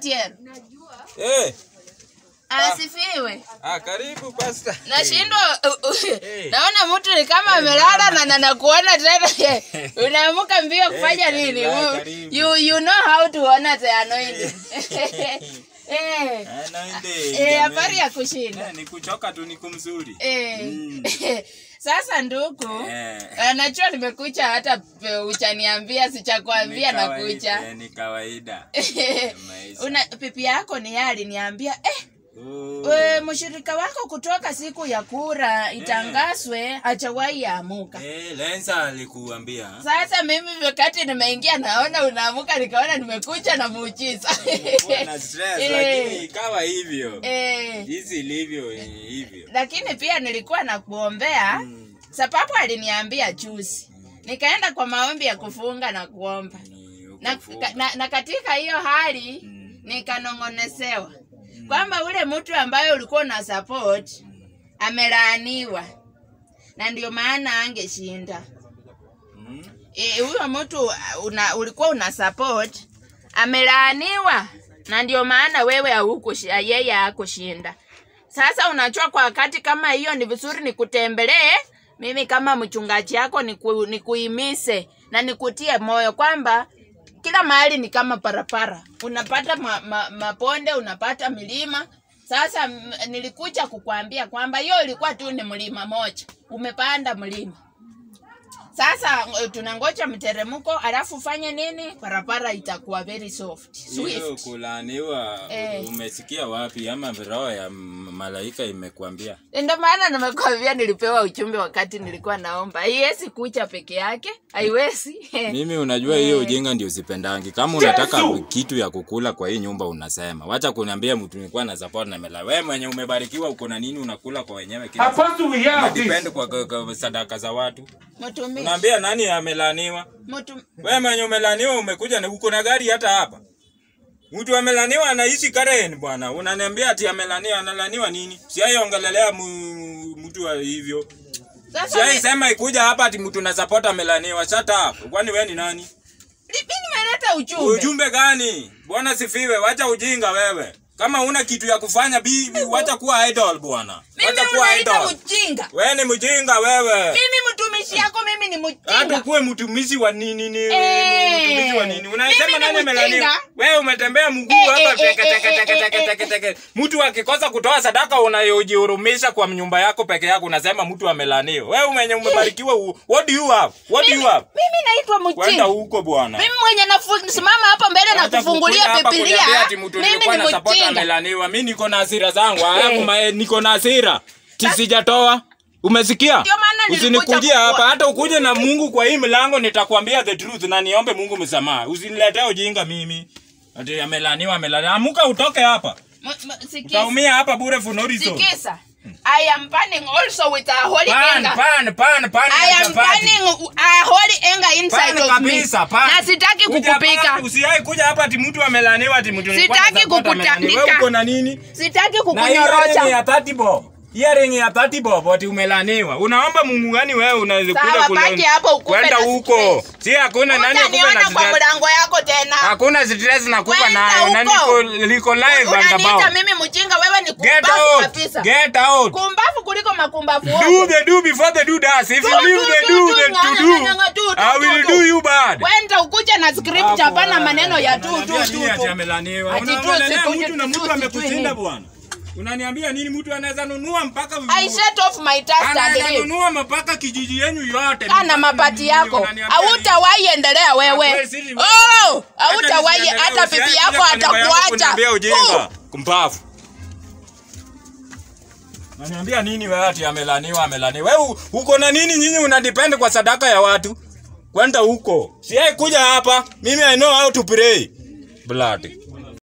Otieno. Eh, Asifiwe. ah, karibu pastor. Nashindwa uh, uh, Eh. naona mtu ni kama amelala na nanakuona tena. Unaamka mbio kufanya Eh, nini? karibu, You- karibu. You you know how to honor the anointing. Eh. Ah, naende, Eh, jamani. habari ya kushinda. Eh, ni kuchoka tu niko mzuri. Eh. Mm. Sasa ndugu, Eh. eh, najua nimekucha hata pe- uchaniambia sichakwambia Ni na kawaida, kucha. eh, Ni kawaida. Maisha. Una pipi yako ni yeye aliniambia eh, Oh. we, mshirika wako kutoka siku ya kura itangazwe hajawahi amuka. Eh, Lensa alikuambia. Sasa mimi wakati nimeingia naona unaamuka, nikaona nimekucha na muujiza. Nilikuwa na stress Eh. lakini ikawa hivyo. Eh, Jinsi ilivyo eh, hivyo. lakini pia nilikuwa na kuombea Mm. sababu aliniambia juzi, nikaenda kwa maombi ya kufunga na kuomba Ni na, ukafunga. ka- na, na katika hiyo hali Mm. nikanong'onesewa kwamba ule mtu ambaye ulikuwa una support amelaaniwa na ndio maana angeshinda. Mm. Eh, huyo mtu uh, una, ulikuwa una support amelaaniwa na ndio maana wewe haukushinda, yeye hakushinda. Sasa unachua kwa wakati kama hiyo, ni vizuri nikutembelee mimi kama mchungaji yako, niku, nikuimise na nikutie moyo kwamba kila mahali ni kama parapara, unapata ma, ma, maponde, unapata milima. Sasa m- nilikuja kukwambia kwamba hiyo ilikuwa tu ni mlima moja, umepanda mlima sasa eh, tunangoja mteremko, alafu ufanye nini? Barabara itakuwa very soft Hiyo swift. kulaaniwa Eh. umesikia wapi ama roho ya m- malaika imekuambia? Ndio maana nimekwambia, nilipewa ujumbe wakati nilikuwa naomba. Haiwezi kucha peke yake, haiwezi Mimi unajua hiyo ujinga ndio sipendangi. Kama unataka kitu ya kukula kwa hii nyumba unasema. Wacha kuniambia mtu nilikuwa na support na mela. Wewe mwenye umebarikiwa uko na nini unakula kwa wenyewe kila siku. Apostle, we have this. Depend kwa, kwa, kwa sadaka za watu. mtumishi Unaambia nani amelaniwa? mtu Wewe mwenye umelaniwa umekuja na uko na gari hata hapa. Mtu amelaniwa anaishi Karen bwana. Unaniambia ati amelaniwa analaniwa nini? Siaiongelelea mu- mtu wa hivyo. sasa Siai mi- sema ikuja hapa ati mtu na support amelaniwa. Shut up. Kwani wewe ni nani? mimi nimeleta ujumbe. Ujumbe gani? Bwana sifiwe, wacha ujinga wewe. Kama una kitu ya kufanya bi, wacha kuwa idol bwana. Mimi Wacha kuwa unaita idol. mjinga. Wewe ni mjinga wewe. Mimi mtumishi yako, mimi ni Hata mjinga. kuwe mtumishi wa nini ni Eh, mtumishi wa nini? mimi Unasema ni nani mjinga. amelaniwa? Wewe umetembea mguu Eh, hapa eh, teke eh, teke eh, teke eh, teke eh, teke teke. Mtu akikosa kutoa sadaka unayojihurumisha kwa nyumba yako peke yako unasema mtu amelaniwa. Wewe mwenye umebarikiwa u- what do you have? What do you Mimi, have? mimi naitwa Kwenda mjinga. huko bwana. Mimi mwenye nasimama hapa mbele na Hata kufungulia kukuja hapa Biblia, kuniambia ati mtu mimi nilikuwa ni na support mjinga. amelaniwa. Mimi niko na hasira zangu. Alafu mae- niko na hasira. Tisijatoa. Umesikia? Ndio maana nilikuja Usinikujie kukua- hapa hata ukuje na Mungu kwa hii mlango nitakwambia the truth na niombe Mungu msamaha. Usiniletee ujinga mimi. Ati amelaniwa amelaniwa. Amuka utoke hapa. M- m- sikiza. Utaumia hapa bure for no reason. Sikiza. I am burning also with a holy Pan anger. pan pan pan. I ya am chapati. burning a holy anger inside Pan of me. kabisa pan. Na sitaki Kuja kukupika. hapa, Usiai kuja hapa ati mtu amelaniwa ati mtu nilikuwa na Sitaki support amelaniwa. kukutandika. Wewe uko na nini? Sitaki Na earring ya kukunyorocha. 30 bob. Earring ya 30 bob ati umelaniwa. Unaomba Mungu gani wewe unaweza Sawa, kuja kule- baki hapo ukufe Kwenda na huko. stress. Si hakuna nani akupe na Utaniona kwa stress. mlango yako tena. Hakuna stress nakupa Kwenda nayo. Na huko. niko liko live and Unaniita about. mimi mjinga, wewe ni Get kumbavu out. kabisa. Get out. Kumbavu kuliko makumbavu Do wote. the do before the do does. If you Do, leave do, the do, do do, then nga, to nga, do, nga, nga, do, do, I will do, do do. you bad. Wenda ukuje na script hapana maneno ya tu tu Unaniambia tu. nini ati tu. amelaniwa? Ati tu, Unaongelea sikuje, mtu na tu, mtu sijui amekushinda nini. bwana. Unaniambia nini mtu anaweza nunua mpaka I set off my task and anaweza leave. nunua mpaka kijiji yenu yote. Kana mapati yako. Unaniambia nini? Hautawahi endelea wewe. Wewe siri- Oh, Hata hautawahi nisiendelee, hata usiache bibi yako kuja kwa nyumba yangu atakuacha. kuniambia ujinga. Puh. Kumbavu. Unaniambia nini wewe ati amelaniwa amelaniwa? Wewe u- uko na nini nyinyi unadepend kwa sadaka ya watu? Kwenda huko. Siai kuja hapa. Mimi I know how to pray. Blood.